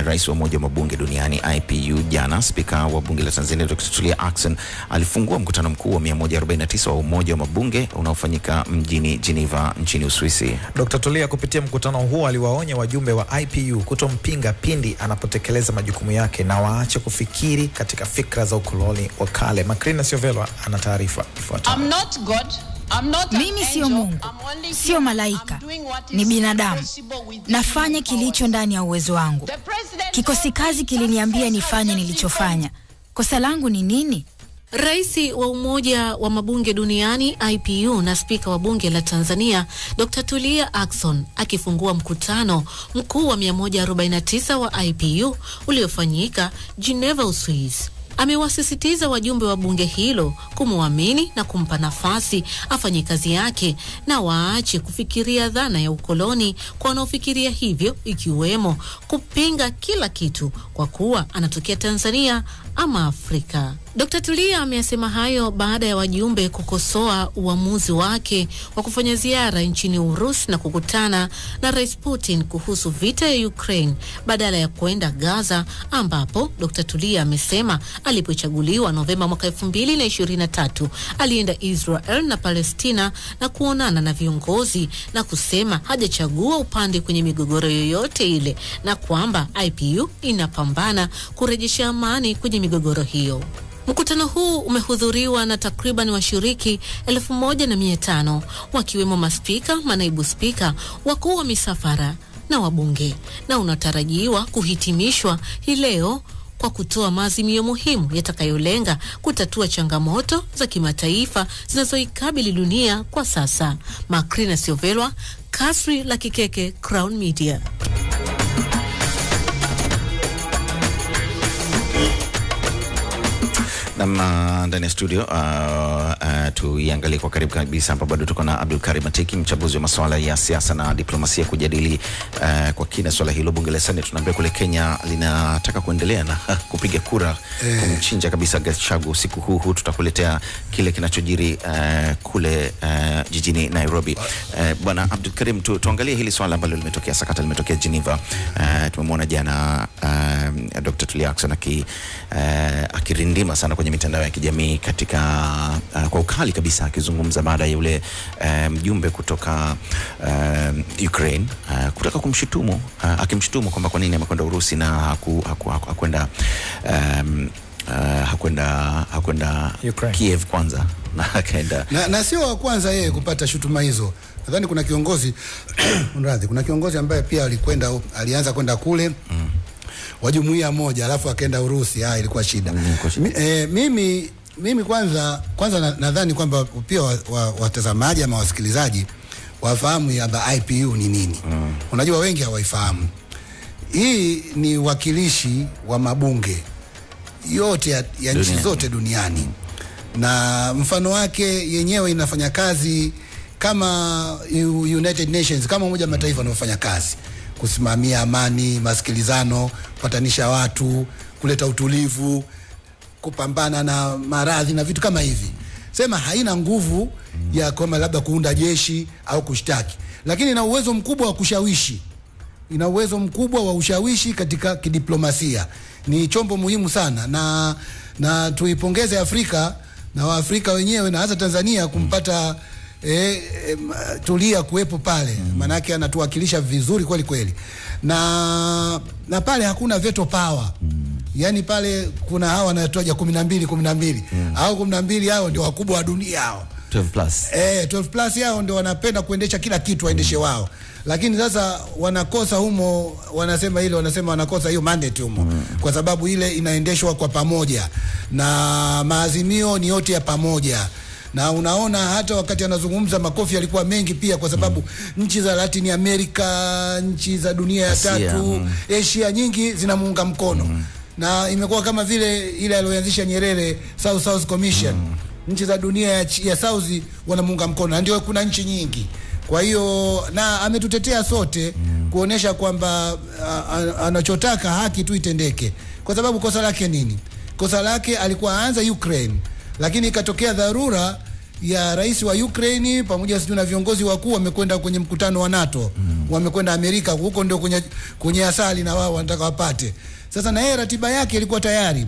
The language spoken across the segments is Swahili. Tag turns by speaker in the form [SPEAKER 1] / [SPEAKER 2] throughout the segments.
[SPEAKER 1] rais wa umoja wa mabunge duniani IPU jana, spika wa bunge la Tanzania Dr. Tulia Ackson alifungua mkutano mkuu wa 149 wa umoja wa mabunge unaofanyika mjini Geneva nchini Uswisi.
[SPEAKER 2] Dr. Tulia kupitia mkutano huo aliwaonya wajumbe wa IPU kutompinga pindi anapotekeleza majukumu yake na waache kufikiri katika fikra za ukoloni wa kale. Makrina Siovelwa ana taarifa ifuatayo.
[SPEAKER 3] I'm not God. I'm not an
[SPEAKER 4] Mimi sio
[SPEAKER 3] angel.
[SPEAKER 4] Mungu,
[SPEAKER 3] I'm only
[SPEAKER 4] sio
[SPEAKER 3] human.
[SPEAKER 4] malaika,
[SPEAKER 3] I'm doing what
[SPEAKER 4] ni
[SPEAKER 3] is
[SPEAKER 4] binadamu.
[SPEAKER 3] possible within
[SPEAKER 4] Nafanya
[SPEAKER 3] my
[SPEAKER 4] kilicho
[SPEAKER 3] power.
[SPEAKER 4] ndani ya uwezo wangu.
[SPEAKER 3] The president
[SPEAKER 4] Kikosi kazi kiliniambia nifanye nilichofanya. Kosa langu ni nini?
[SPEAKER 5] Rais wa Umoja wa Mabunge Duniani IPU na spika wa bunge la Tanzania Dr. Tulia Ackson akifungua mkutano mkuu wa 149 wa IPU uliofanyika Geneva, Uswisi. Amewasisitiza wajumbe wa bunge hilo kumwamini na kumpa nafasi afanye kazi yake na waache kufikiria dhana ya ukoloni kwa wanaofikiria hivyo, ikiwemo kupinga kila kitu kwa kuwa anatokea Tanzania ama Afrika. Dr. Tulia ameyasema hayo baada ya wajumbe kukosoa uamuzi wake wa kufanya ziara nchini Urusi na kukutana na Rais Putin kuhusu vita ya Ukraine badala ya kwenda Gaza ambapo Dr. Tulia amesema alipochaguliwa Novemba mwaka 2023 alienda Israel na Palestina na kuonana na viongozi na kusema hajachagua upande kwenye migogoro yoyote ile na kwamba IPU inapambana kurejesha amani kwenye migogoro hiyo. Mkutano huu umehudhuriwa na takriban washiriki elfu moja na mia tano wakiwemo maspika, manaibu spika, wakuu wa misafara na wabunge na unatarajiwa kuhitimishwa hii leo kwa kutoa maazimio muhimu yatakayolenga kutatua changamoto za kimataifa zinazoikabili dunia kwa sasa. Makrina Siovelwa, Kasri la Kikeke, Crown Media.
[SPEAKER 1] Nam ndani ya studio uh, uh, tuiangalie kwa karibu kabisa hapa. Bado tuko na Abdul Karim Atiki, mchambuzi wa masuala ya siasa na diplomasia, kujadili uh, kwa kina swala hilo. Bunge la Seneti tunaambia kule Kenya linataka kuendelea na kupiga kura eh, kumchinja kabisa Gachagua usiku huu huu. Tutakuletea kile kinachojiri uh, kule uh, jijini Nairobi. Uh, Bwana Abdul Karim, tu, tuangalie hili swala ambalo limetokea, sakata limetokea Geneva. Uh, tumemwona jana uh, Dr. Tulia Ackson aki, uh, akirindima sana kwenye mitandao ya kijamii katika uh, kwa ukali kabisa akizungumza baada ya yule uh, mjumbe kutoka uh, Ukraine uh, kutaka kumshutumu uh, akimshutumu kwamba kwa nini amekwenda Urusi na haku, haku, haku, hakwenda um, uh, hakwenda hakwenda
[SPEAKER 2] Ukraine.
[SPEAKER 1] Kiev kwanza na akaenda
[SPEAKER 6] na, na sio wa kwanza yeye kupata shutuma hizo. Nadhani kuna kiongozi mradhi, kuna kiongozi ambaye pia alikwenda alianza kwenda kule mm. wa jumuiya moja alafu akaenda Urusi. Ah, ilikuwa shida.
[SPEAKER 1] Mm, ilikuwa shida.
[SPEAKER 6] Mi, eh, mimi mimi kwanza kwanza na- nadhani kwamba pia watazamaji wa, watazamaji ama wasikilizaji wafahamu kwamba IPU ni nini. Mm. Unajua wengi hawaifahamu. Hii ni wakilishi wa mabunge yote ya, ya nchi
[SPEAKER 1] Duniani.
[SPEAKER 6] zote duniani na mfano wake yenyewe inafanya kazi kama U- United Nations kama Umoja wa Mataifa unaofanya kazi kusimamia amani, masikilizano, kupatanisha watu, kuleta utulivu, kupambana na maradhi na vitu kama hivi. Sema haina nguvu ya kwamba labda kuunda jeshi au kushtaki, lakini ina uwezo mkubwa wa kushawishi ina uwezo mkubwa wa ushawishi katika kidiplomasia. Ni chombo muhimu sana, na na tuipongeze Afrika na Waafrika wenyewe na hasa Tanzania kumpata eh, eh, Tulia kuwepo pale, maanake anatuwakilisha vizuri kweli kweli, na na pale hakuna veto power yaani pale kuna hawa wanatoja kumi na mbili kumi na mbili au kumi na mbili hao ndio wakubwa wa dunia hao
[SPEAKER 1] 12 plus
[SPEAKER 6] Eh, 12 plus yao ndio wanapenda kuendesha kila kitu waendeshe wao, lakini sasa wanakosa humo, wanasema ile wanasema wanakosa hiyo mandate humo kwa sababu ile inaendeshwa kwa pamoja na maazimio ni yote ya pamoja na unaona hata wakati anazungumza makofi yalikuwa mengi pia, kwa sababu nchi za Latin America, nchi za dunia ya
[SPEAKER 1] Asia,
[SPEAKER 6] tatu,
[SPEAKER 1] mm.
[SPEAKER 6] Asia nyingi zinamuunga mkono na imekuwa kama vile ile aliyoanzisha Nyerere South South Commission nchi za dunia ya, chi- ya South wanamuunga mkono, na ndio kuna nchi nyingi. Kwa hiyo na ametutetea sote kuonesha kwamba a- a- anachotaka haki tu itendeke, kwa sababu kosa lake nini? Kosa lake alikuwa aanza Ukraine, lakini ikatokea dharura ya rais wa Ukraine pamoja sijui na viongozi wakuu wamekwenda kwenye mkutano wa NATO mm. wamekwenda Amerika, huko ndio kwenye, kwenye asali na wao wanataka wapate. Sasa na yeye ratiba yake ilikuwa tayari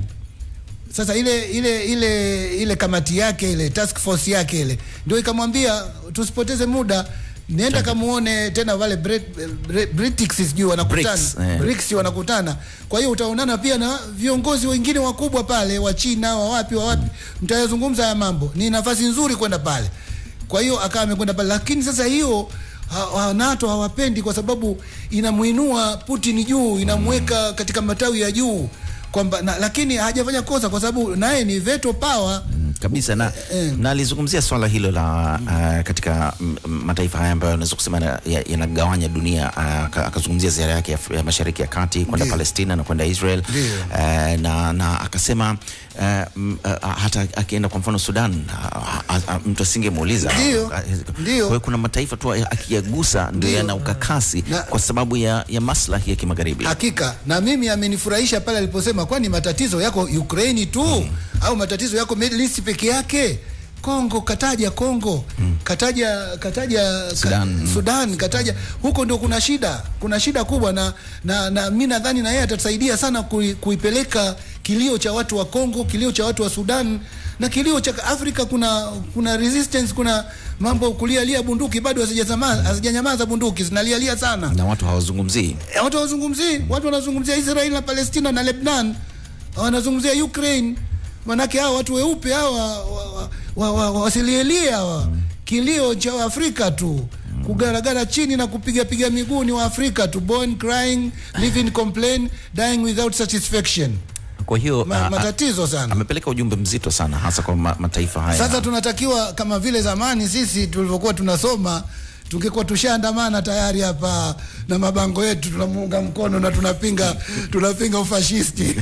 [SPEAKER 6] sasa ile ile ile ile kamati yake ile task force yake ile ndio ikamwambia tusipoteze muda nenda kamuone tena wale Brit- Brit- Britics sijui wanakutana
[SPEAKER 1] BRICS, eh.
[SPEAKER 6] BRICS wanakutana. Kwa hiyo utaonana pia na viongozi wengine wakubwa pale wa China wa wapi wa wapi, mtayazungumza haya mambo. Ni nafasi nzuri kwenda pale. Kwa hiyo akawa amekwenda pale, lakini sasa hiyo ha, ha, NATO hawapendi kwa sababu inamuinua Putin juu, inamweka katika matawi ya juu kwamba na, lakini hajafanya kosa kwa sababu naye ni veto power
[SPEAKER 1] kabisa na,
[SPEAKER 6] Eh.
[SPEAKER 1] na alizungumzia swala hilo la uh, katika mm, mm, mataifa haya ambayo unaweza kusema na- ya- yanagawanya dunia uh, aka- akazungumzia ziara yake ya, ya mashariki ya kati kwenda
[SPEAKER 6] Ndiyo.
[SPEAKER 1] Palestina na kwenda Israel
[SPEAKER 6] Ndiyo.
[SPEAKER 1] uh, na, na akasema uh, mm, uh, hata akienda kwa mfano Sudan uh, uh, uh, mtu asingemuuliza
[SPEAKER 6] Ndiyo.
[SPEAKER 1] Uh,
[SPEAKER 6] Ndiyo.
[SPEAKER 1] kwa hiyo kuna mataifa tu akiyagusa ndio
[SPEAKER 6] Ndiyo.
[SPEAKER 1] yana ukakasi
[SPEAKER 6] Na-
[SPEAKER 1] kwa sababu ya, ya maslahi ya kimagharibi
[SPEAKER 6] Hakika na mimi amenifurahisha pale aliposema, kwani matatizo yako Ukraini tu mm. au matatizo yako Middle East peke yake? Kongo kataja Kongo mm. kataja kataja
[SPEAKER 1] Sudan.
[SPEAKER 6] ka, Sudan kataja huko ndio kuna shida, kuna shida kubwa, na na, na mimi nadhani na yeye atatusaidia sana kui, kuipeleka kilio cha watu wa Kongo, kilio cha watu wa Sudan na kilio cha Afrika. Kuna kuna resistance, kuna mambo kulialia bunduki bado hazijanyamaza, hazijanyamaza bunduki zinalialia sana
[SPEAKER 1] na watu hawazungumzii
[SPEAKER 6] Eh, watu hawazungumzii, watu wanazungumzia Israel na Palestina na Lebanon, wanazungumzia Ukraine. Manake hawa watu weupe hawa wa- wa- wa- wa- wa- wasilielie hawa kilio cha Afrika tu kugaragara chini na kupiga piga miguu ni wa Afrika tu, born crying, living complain, dying without satisfaction.
[SPEAKER 1] kwa hiyo
[SPEAKER 6] Ma,
[SPEAKER 1] a- a-
[SPEAKER 6] matatizo sana.
[SPEAKER 1] amepeleka ujumbe mzito sana hasa kwa ma, mataifa haya
[SPEAKER 6] Sasa tunatakiwa kama vile zamani sisi tulivyokuwa tunasoma tungekuwa tushaandamana tayari hapa na mabango yetu tunamuunga mkono na tunapinga tunapinga ufashisti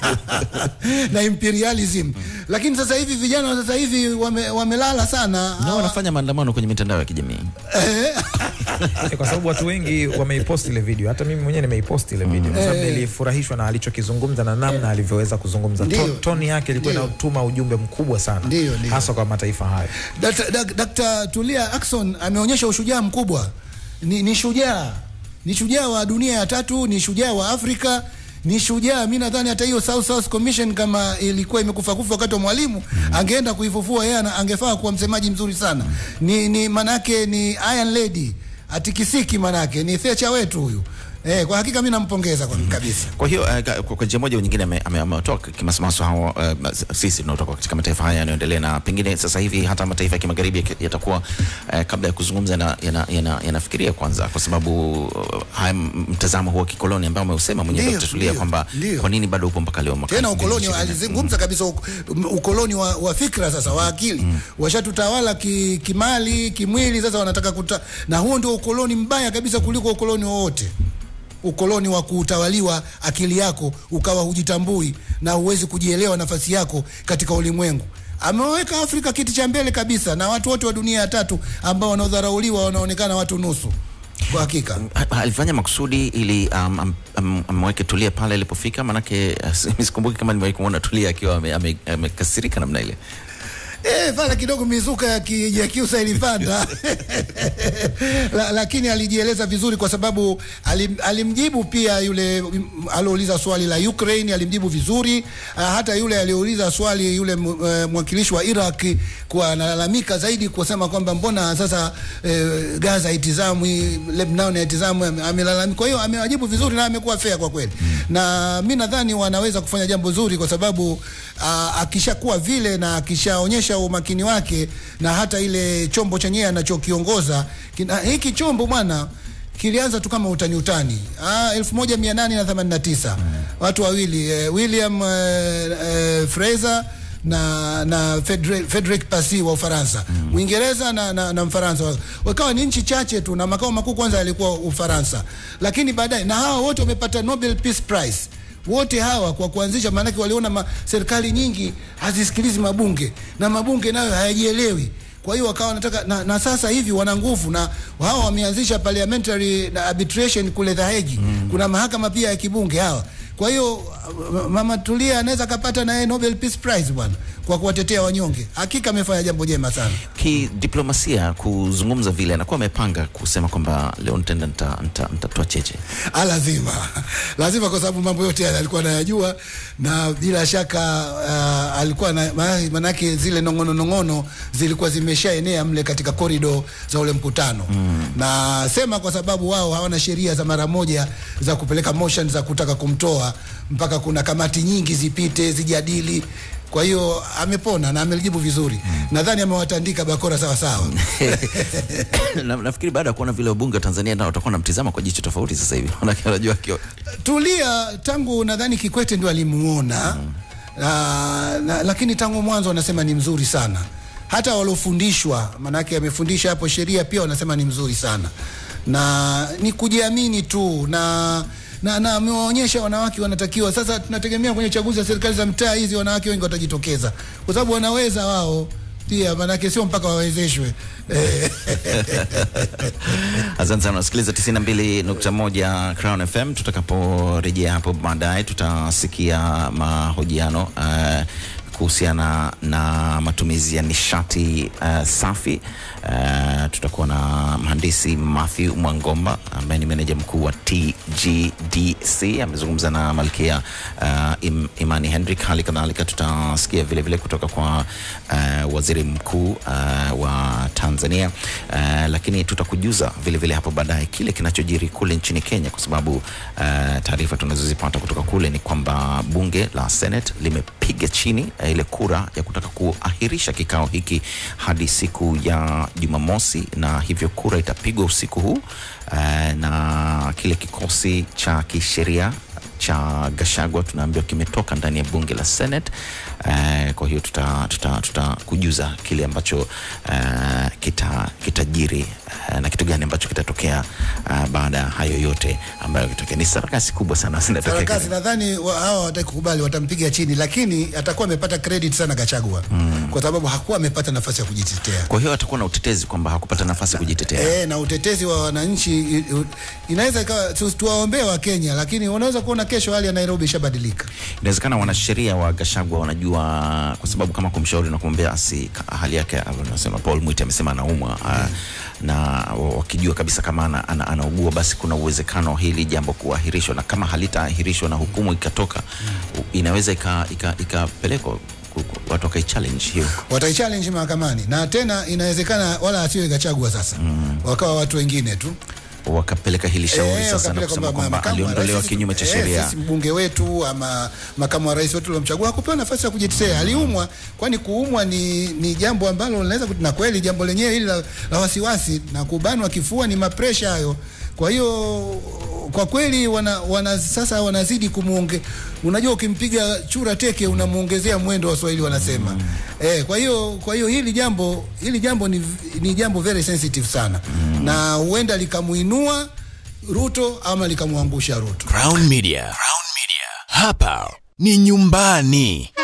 [SPEAKER 6] na imperialism, lakini sasa hivi vijana wa sasa hivi wame, wamelala sana
[SPEAKER 1] na
[SPEAKER 6] Hawa-
[SPEAKER 1] wanafanya maandamano kwenye mitandao ya kijamii
[SPEAKER 2] Eh, kwa sababu watu wengi wameipost ile video, hata mimi mwenyewe nimeipost ile video kwa sababu nilifurahishwa na alichokizungumza na namna alivyoweza kuzungumza.
[SPEAKER 6] Ndiyo.
[SPEAKER 2] To- Toni yake ilikuwa
[SPEAKER 6] Ndiyo.
[SPEAKER 2] inatuma ujumbe mkubwa sana,
[SPEAKER 6] Ndiyo, ndiyo.
[SPEAKER 2] hasa kwa mataifa hayo.
[SPEAKER 6] Dkt. Dak- Dkt. Tulia Ackson ameonyesha ushujaa mkubwa. Ni, ni shujaa, ni shujaa wa dunia ya tatu, ni shujaa wa Afrika, ni shujaa. Mi nadhani hata hiyo South South Commission kama ilikuwa imekufa kufa wakati wa Mwalimu, angeenda kuifufua yeye, ana- angefaa kuwa msemaji mzuri sana. Ni, ni manake ni Iron Lady, atikisiki manake ni Thatcher wetu huyu. Eh, kwa hakika mi nampongeza kwa kabisa.
[SPEAKER 1] kwa hiyo uh, kwa- kwa njia moja au nyingine ame- ame- amewatoa kimasomaso hao uh, sisi tunaotoka katika mataifa haya yanayoendelea na pengine sasa hivi hata mataifa ya kimagharibi yaki- yatakuwa uh, kabla ya kuzungumza yanafikiria yana, yana, yanafikiria kwanza kwa sababu uh, haya m- mtazamo huo wa kikoloni ambao ameusema mwenyewe
[SPEAKER 6] Ndiyo,
[SPEAKER 1] Dr. Tulia
[SPEAKER 6] ndiyo,
[SPEAKER 1] kwamba
[SPEAKER 6] ndiyo.
[SPEAKER 1] kwa nini bado upo mpaka leo mwaka
[SPEAKER 6] tena
[SPEAKER 1] 2020?
[SPEAKER 6] ukoloni alizungumza kabisa uk- um, ukoloni wa, wa fikra sasa wa akili washatutawala ki, kimali kimwili sasa wanataka kuta, na huo ndio ukoloni mbaya kabisa kuliko ukoloni wowote ukoloni wa kutawaliwa akili yako ukawa hujitambui na huwezi kujielewa nafasi yako katika ulimwengu ameweka Afrika kiti cha mbele kabisa na watu wote wa dunia ya tatu ambao wanaodharauliwa wanaonekana watu nusu kwa hakika
[SPEAKER 1] Ha- alifanya makusudi ili um, am- am- amweke Tulia pale alipofika, manake uh, sikumbuki kama nimewahi kumwona Tulia akiwa ame- ame- amekasirika namna ile.
[SPEAKER 6] Eh, pale kidogo mizuka ya, ki, ya kiusa ilipanda La, lakini alijieleza vizuri kwa sababu alim, alimjibu pia yule mm, aliouliza swali la Ukraine alimjibu vizuri. Uh, hata yule aliyouliza swali yule m- eh, mwakilishi wa Iraq kwa analalamika zaidi kusema kwamba mbona sasa eh, Gaza haitizamwi, Lebanon haitizamwi, ame- amelalamika. Kwa hiyo amewajibu vizuri na amekuwa fair kwa kweli, na mi nadhani wanaweza kufanya jambo zuri kwa sababu uh, akishakuwa vile na akishaonyesha umakini wake na hata ile chombo chenyewe anachokiongoza kina, hiki chombo bwana kilianza tu kama utani utani ah, 1889 watu wawili eh, William eh, eh, Fraser na na Frederick, Frederick Passy wa Ufaransa Mwingereza na, na, na Mfaransa wakawa ni nchi chache tu na makao makuu kwanza yalikuwa Ufaransa, lakini baadaye na hawa wote wamepata Nobel Peace Prize wote hawa kwa kuanzisha, maanake waliona ma, serikali nyingi hazisikilizi mabunge na mabunge nayo hayajielewi. Kwa hiyo wakawa wanataka na, na sasa hivi wana nguvu na hawa wameanzisha parliamentary na arbitration kule The Hague. Kuna mahakama pia ya kibunge hawa. Kwa hiyo uh, Mama Tulia anaweza akapata naye Nobel Peace Prize bwana kwa kuwatetea wanyonge. Hakika amefanya jambo jema sana.
[SPEAKER 1] Kidiplomasia kuzungumza vile, anakuwa amepanga kusema kwamba leo nitaenda nita- nita- nitatoa cheche.
[SPEAKER 6] Ah, lazima lazima, kwa sababu mambo yote yale alikuwa anayajua, na bila shaka uh, alikuwa na maana- manake zile nongono nongono zilikuwa zimeshaenea mle katika korido za ule mkutano mm. na sema kwa sababu wao hawana sheria za mara moja za kupeleka motion za kutaka kumtoa, mpaka kuna kamati nyingi zipite zijadili. Kwa hiyo amepona na amelijibu vizuri mm. nadhani amewatandika bakora sawa sawa.
[SPEAKER 1] na, nafikiri baada ya kuona vile wabunge wa Tanzania nao watakuwa namtizama kwa jicho tofauti sasa hivi, manake wanajua akio
[SPEAKER 6] Tulia tangu nadhani Kikwete ndio alimuona mm. na, na, lakini tangu mwanzo wanasema ni mzuri sana, hata waliofundishwa, manake amefundisha hapo sheria pia wanasema ni mzuri sana, na ni kujiamini tu na na na amewaonyesha wanawake wanatakiwa. Sasa tunategemea kwenye chaguzi za serikali za mtaa hizi wanawake wengi watajitokeza, kwa sababu wanaweza wao pia, manake sio mpaka wawezeshwe eh.
[SPEAKER 1] Asante sana, nasikiliza 92.1 Crown FM. Tutakaporejea hapo baadaye, tutasikia mahojiano uh, kuhusiana na matumizi ya nishati uh, safi. Uh, tutakuwa na mhandisi Matthew Mwangomba ambaye ni meneja mkuu wa TGDC, amezungumza na Malkia uh, Im, Imani Hendrik. Hali kadhalika tutasikia vile vile kutoka kwa uh, waziri mkuu uh, wa Tanzania uh, lakini tutakujuza vile vile hapo baadaye kile kinachojiri kule nchini Kenya, kwa sababu uh, taarifa tunazozipata kutoka kule ni kwamba bunge la Senate limepiga chini uh, ile kura ya kutaka kuahirisha kikao hiki hadi siku ya Jumamosi, na hivyo kura itapigwa usiku huu uh, na kile kikosi cha kisheria cha Gashagwa tunaambiwa kimetoka ndani ya bunge la Senate. Uh, kwa hiyo tuta, tuta, tuta kujuza kile ambacho uh, kita kitajiri uh, na kitu gani ambacho kitatokea uh, baada ya hayo yote ambayo kitokea. Ni sarakasi kubwa sana zinatokea.
[SPEAKER 6] Sarakasi nadhani wa- hawa hawataki kukubali, watampiga chini, lakini atakuwa amepata credit sana Gachagua mm. kwa sababu hakuwa amepata nafasi ya kujitetea.
[SPEAKER 1] Kwa hiyo atakuwa na utetezi kwamba hakupata nafasi ya kujitetea.
[SPEAKER 6] E, na utetezi wa wananchi i- i- inaweza ikawa tu- tuwaombee wa Kenya, lakini unaweza kuona kesho hali ya Nairobi ishabadilika.
[SPEAKER 1] Inawezekana wanasheria wa Gashagwa wanajua, kwa sababu kama kumshauri na kumwambia asi ka- hali yake, anasema Paul Mwite amesema anaumwa mm. na wa- wakijua kabisa kama ana, ana, anaugua basi kuna uwezekano hili jambo kuahirishwa, na kama halitaahirishwa na hukumu ikatoka mm. inaweza ika- ika- ikapelekwa ku- ku- watu wakaichallenge hiyo
[SPEAKER 6] Wataichallenge mahakamani na tena inawezekana wala asiwe Gachagua sasa mm. wakawa watu wengine tu
[SPEAKER 1] wakapeleka hili shauri
[SPEAKER 6] Eh,
[SPEAKER 1] sasa na
[SPEAKER 6] wakapeleka
[SPEAKER 1] kusema
[SPEAKER 6] kwamba
[SPEAKER 1] kwamba
[SPEAKER 6] makamu wa
[SPEAKER 1] aliondolewa
[SPEAKER 6] rais-
[SPEAKER 1] kinyume cha
[SPEAKER 6] eh,
[SPEAKER 1] sheria.
[SPEAKER 6] Sisi mbunge wetu ama makamu wa rais wetu uliomchagua hakupewa nafasi ya kujitetea, aliumwa. Kwani kuumwa ni, ni jambo ambalo linaweza kut- na kweli jambo lenyewe hili la, la wasiwasi na kubanwa kifua ni mapresha hayo. Kwa hiyo kwa kweli wana, wana sasa wanazidi kumuonge. Unajua, ukimpiga chura teke unamuongezea mwendo, Waswahili wanasema mm. Eh, kwa hiyo kwa hiyo hili jambo hili jambo ni, ni jambo very sensitive sana mm. na huenda likamuinua Ruto ama likamwangusha Ruto.
[SPEAKER 7] Crown Media. Crown Media. Hapa ni nyumbani.